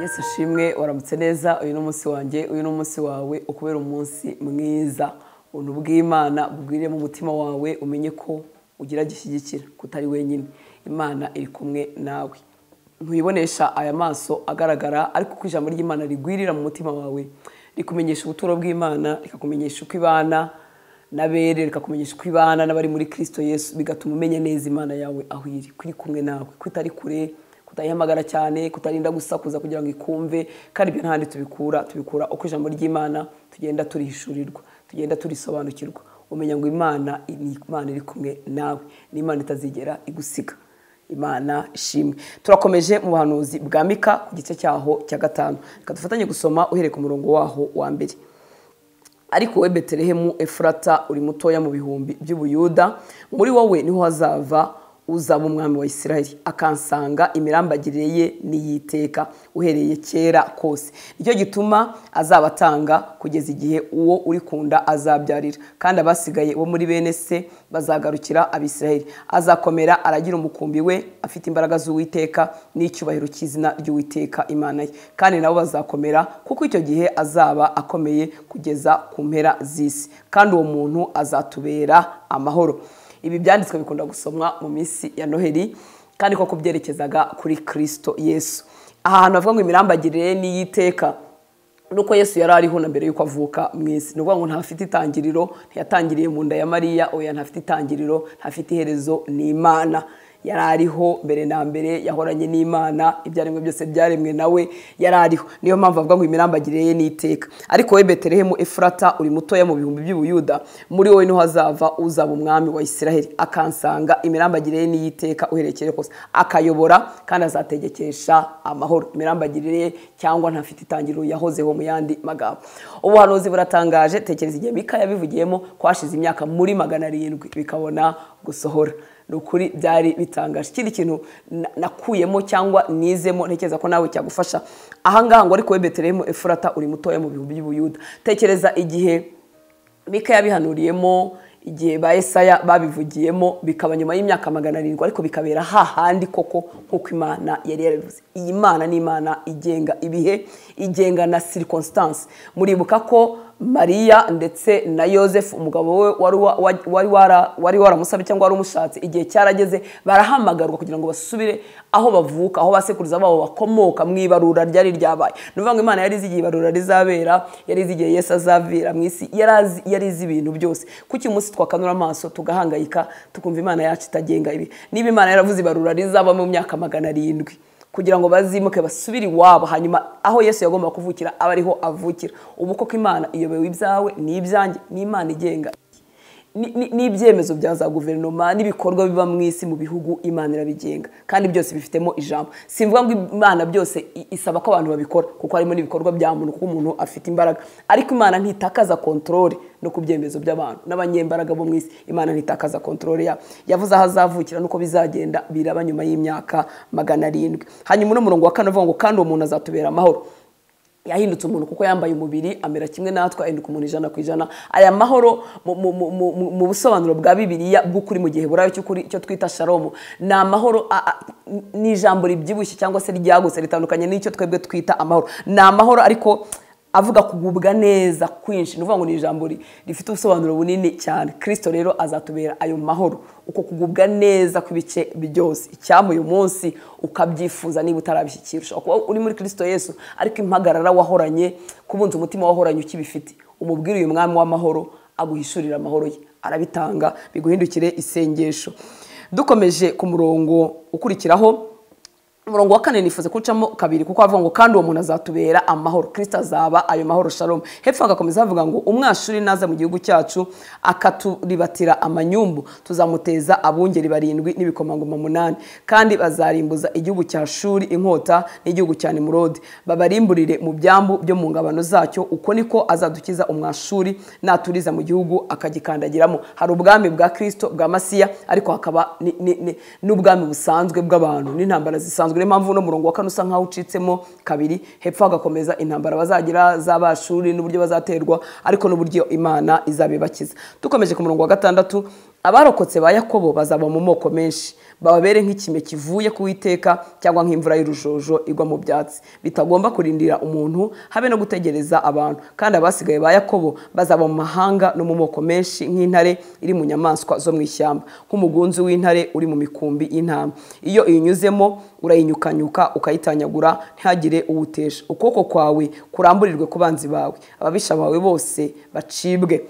yesu ushimwe waramutse neza uyu ni umunsi wanjye uyu ni umunsi wawe ukubera umunsi mwiza ubuntu bw'imana bugwirire mu mutima wawe umenye ko ugira gishyigikira kutari wenyine imana iri kumwe nawe ntuyibonesha aya maso agaragara ariko uko ijambo ry'imana rigwirira mu mutima wawe rikumenyesha ubuturo bw'imana rikakumenyesha uko ibana n'abere rikakumenyesha uko ibana n'abari muri kirisito yesu bigatuma umenya neza imana yawe aho iri ko iri kumwe nawe ko itari kure kutayihamagara cyane kutarinda gusakuza kugira ngo ikumve kandi ibyo ntahandi tubikura tubikura uko ijambo ry'imana tugenda turihishurirwa tugenda turisobanukirwa umenya ngo imana ni imana iri kumwe nawe ni imana itazigera igusiga imana ishimwe turakomeje mu buhanuzi bwa mika ku gice cyaho cya gatanu reka dufatanye gusoma uhereye ku murongo waho wa mbere ariko we betelehemu efurata uri mutoya mu bihumbi by'ubuyuda muri wowe niho hazava uzaba umwami wa isiraheli akansanga imirambagirire ye n'iyiteka uhereye kera kose nicyo gituma azaba atanga kugeza igihe uwo uri kunda azabyarira kandi abasigaye bo muri bene se bazagarukira abisiraheli azakomera aragira umukumbi we afite imbaraga z'uwiteka n'icyubahiro cy'izina ry'uwiteka imana ye kandi nabo bazakomera kuko icyo gihe azaba akomeye kugeza ku mpera z'isi kandi uwo muntu azatubera amahoro ibi byanditswe bikunda gusomwa mu minsi ya noheli kandi ko kubyerekezaga kuri kirisito yesu aha hantu havuga ngo imirambagirire n'iyiteka nuko yesu yari ariho na mbere y'uko avuka mu isi ni ukuvuga ngo ntafite itangiriro ntiyatangiriye mu nda ya mariya oya ntafite itangiriro ntafite iherezo ni imana yari ariho mbere na mbere yahoranye n'imana ibyaremwe byose byaremwe nawe yari ariho niyo mpamvu avuga ngo imirambagire ye n'iteka ariko we betelehemu efurata uri mutoya mu bihumbi by'ubuyuda muri wowe niho hazava uzaba umwami wa isiraheli akansanga imirambagire ye n'iyiteka uherekeye kose akayobora kandi azategekesha amahoro imirambagire ye cyangwa ntafite itangiriro yahozeho mu yandi magambo ubuhanuzi buratangaje tekereza igihe mika yabivugiyemo ko hashize imyaka muri magana arindwi bikabona gusohora ni ukuri byari bitangaje ikindi kintu nakuyemo cyangwa nizemo ntekereza ko nawe cyagufasha ahangaha ngo ariko we betelehemu efurata uri mutoya mu bihumbi by'ubuyuda tekereza igihe mika yabihanuriyemo igihe ba esaya babivugiyemo bikaba nyuma y'imyaka magana arindwi ariko bikabera hahandi koko nk'uko imana yari yarabivuze iyi mana ni imana igenga ibihe igenga na sirikonsitance muribuka ko mariya ndetse na yosefu umugabo we wari waramusabye cyangwa wari umushatse igihe cyarageze barahamagarwa kugira ngo basubire aho bavuka aho basekuruza babo bakomoka mu ibarura ryari ryabaye ni ukuvuga ngo imana yari izi igihe ibarura rizabera yari izi igihe yesu azavira mu isi yari izi ibintu byose kuki umunsi twakanura amaso tugahangayika tukumva imana yacu itagenga ibi niba imana yaravuze ibarura rizaba mu myaka magana arindwi kugira ngo bazimuke basubire iwabo hanyuma aho yesu yagomba kuvukira aba ariho avukira ubu koko imana iyobewe ibyawe ni ibyanjye ni imana igenga n'ibyemezo bya za guverinoma n'ibikorwa biba mu isi mu bihugu imana irabigenga kandi byose bifitemo ijambo simvuga ngo imana byose isaba ko abantu babikora kuko harimo n'ibikorwa bya muntu kuko umuntu afite imbaraga ariko imana ntitakaza kontorore no ku byemezo by'abantu n'abanyembaraga bo mu isi imana ntitakaza kontorore yabo yavuze aho azavukira n'uko bizagenda biraba nyuma y'imyaka magana arindwi hanyuma uno murongo wa kane uvuga ngo kandi uwo muntu azatubera amahoro yahindutse umuntu kuko yambaye umubiri amera kimwe natwe ahinduka umuntu ijana ku ijana aya mahoro mu busobanuro bwa bibiliya bw'ukuri mu gihe burayo cyo twita sharomu ni amahoro ni ijambo ribyibushye cyangwa se ryagutse ritandukanye n'icyo twebwe twita amahoro ni amahoro ariko avuga kugubwa neza kwinshi ni ukuvuga ngo ni ijambo rifite ubusobanuro bunini cyane kirisito rero azatubera ayo mahoro uko kugubwa neza kw'ibice byose icyampa uyu munsi ukabyifuza niba utarabishyikira ushobora kuba uri muri kirisito yesu ariko impagarara wahoranye kubunza umutima wahoranye ukibifite umubwire uyu mwami w'amahoro aguhishurira amahoro ye arabitanga biguhindukire isengesho dukomeje ku murongo ukurikiraho umurongo wa kane nifuza kuwucamo kabiri kuko havuga ngo kandi uwo muntu azatubera amahoro kirisita azaba ayo mahoro sharomu hepfo hagakomeza havuga ngo umwashuri naza mu gihugu cyacu akaturibatira amanyumbu tuzamuteza abungeri barindwi n'ibikomangoma umunani kandi bazarimbuza igihugu cya shuri inkota n'igihugu cya nimurode babarimburire mu byambu byo mu ngabano zacyo uko niko azadukiza umwashuri naturiza mu gihugu akagikandagiramo hari ubwami bwa kirisito bwa masiya ariko hakaba n'ubwami busanzwe bw'abantu n'intambara zisanzwe niyo mpamvu uno murongo wa kane usa nk'aho ucitsemo kabiri hepfo hagakomeza intambara bazagira z'abashuri n'uburyo bazaterwa ariko n'uburyo imana izabibakiza dukomeje ku murongo wa gatandatu abarokotse ba yakobo bazaba mu moko menshi bababere nk'ikime kivuye ku witeka cyangwa nk'imvura y'urujojo igwa mu byatsi bitagomba kurindira umuntu habe no gutegereza abantu kandi abasigaye ba yakobo bazaba mu mahanga no mu moko menshi nk'intare iri mu nyamaswa zo mu ishyamba nk'umugunzi w'intare uri mu mikumbi y'intama iyo iyinyuzemo urayinyukanyuka ukayitanyagura ntihagire uwutesha ukuboko kwawe kuramburirwe ku banzi bawe ababisha bawe bose bacibwe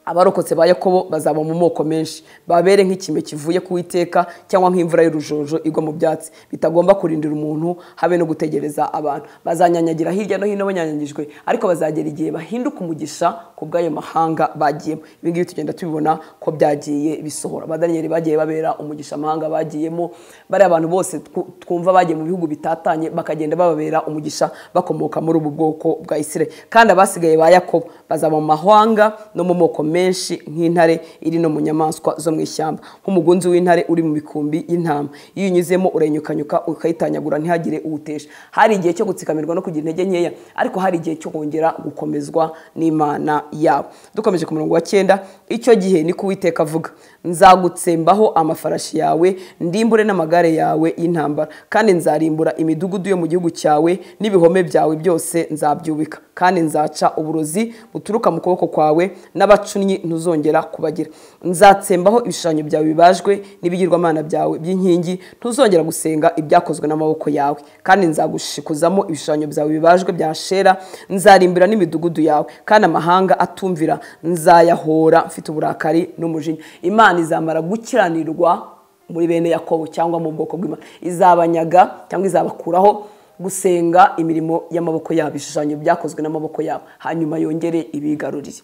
abarokotse ba yakobo bazaba mu moko menshi babere nk'ikime kivuye ku witeka cyangwa nk'imvura y'urujojo igwa mu byatsi bitagomba kurindira umuntu habe no gutegereza abantu bazanyanyagira hirya no hino banyanyagijwe ariko bazagera igihe bahinduka umugisha ku bw'ayo mahanga bagiyemo ibi ngibi tugenda tubibona ko byagiye bisohora abadaniyeli bagiye babera umugisha amahanga bagiyemo bariya abantu bose twu- twumva bagiye mu bihugu bitatanye bakagenda bababera umugisha bakomoka muri ubu bwoko bwa isirayeli kandi abasigaye ba yakobo bazaba mu mahanga no mu moko menshi nk'intare iri no mu nyamaswa zo mu ishyamba nk'umugunzi w'intare uri mu mikumbi y'intama iyo unyuzemo urenyukanyuka ukayitanyagura ntihagire uwutesha hari igihe cyo gutsikamirwa no kugira intege nkeya ariko hari igihe cyo kongera gukomezwa n'imana yabo dukomeje ku murongo wa cyenda icyo gihe ni kuwiteka avuga nzagutsembaho amafarashi yawe ndimbure n'amagare yawe y'intambara kandi nzarimbura imidugudu yo mu gihugu cyawe n'ibihome byawe byose nzabyubika kandi nzaca uburozi buturuka mu kuboko kwawe n'abacunnyi ntuzongera kubagira nzatsembaho ibishushanyo byawe bibajwe n'ibigirwamana byawe by'inkingi ntuzongera gusenga ibyakozwe n'amaboko yawe kandi nzagushikuzamo ibishushanyo byawe bibajwe bya shera nzarimbura n'imidugudu yawe kandi amahanga atumvira nzayahora mfite uburakari n'umujinya imana izamara gukiranirwa muri bene yakobo cyangwa mu bwoko bw'imana izabanyaga cyangwa izabakuraho gusenga imirimo y'amaboko yabo ibishushanyo byakozwe n'amaboko yabo hanyuma yongere ibigarurire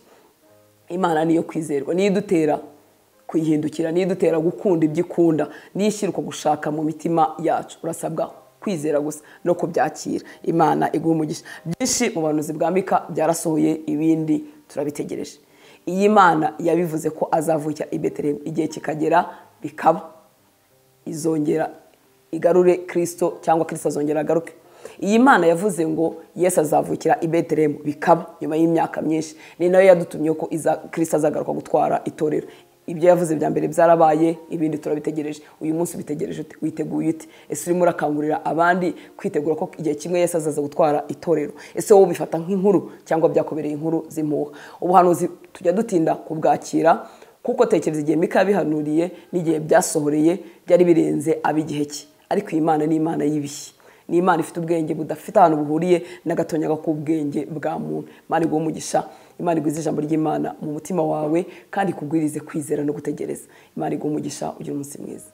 imana niyo kwizerwa niyo idutera kwihindukira niyo idutera gukunda ibyo ikunda niyo ishyira uko gushaka mu mitima yacu urasabwa kwizera gusa no kubyakira imana iguha umugisha byinshi mu buhanuzi bwa mika byarasohoye ibindi turabitegereje iyi mana yabivuze ko azavukira i betelehemu igihe kikagera bikaba izongera igarure kirisito cyangwa kirisito azongera agaruke iyi mana yavuze ngo yesu azavukira i betelehemu bikaba nyuma y'imyaka myinshi ni nayo yadutumye ko iza kirisito azagaruka gutwara itorero ibyo yavuze bya mbere byarabaye ibindi turabitegereje uyu munsi ubitegereje ute witeguye ute ese urimo urakangurira abandi kwitegura ko igihe kimwe yesu azaza gutwara itorero ese wowe ubifata nk'inkuru cyangwa byakubereye inkuru z'impuha ubuhanuzi tujya dutinda kubwakira kuko tekereza igihe mika yabihanuriye n'igihe byasohoreye byari birenze ab'igihe cye ariko iyi mana ni imana y'ibihe ni imana ifite ubwenge budafite ahantu buhuriye n'agatonyaga k'ubwenge bwa muntu imana iguha umugisha imana igwize ijambo ry'imana mu mutima wawe kandi ikubwirize kwizera no gutegereza imana iguha umugisha ugira umunsi mwiza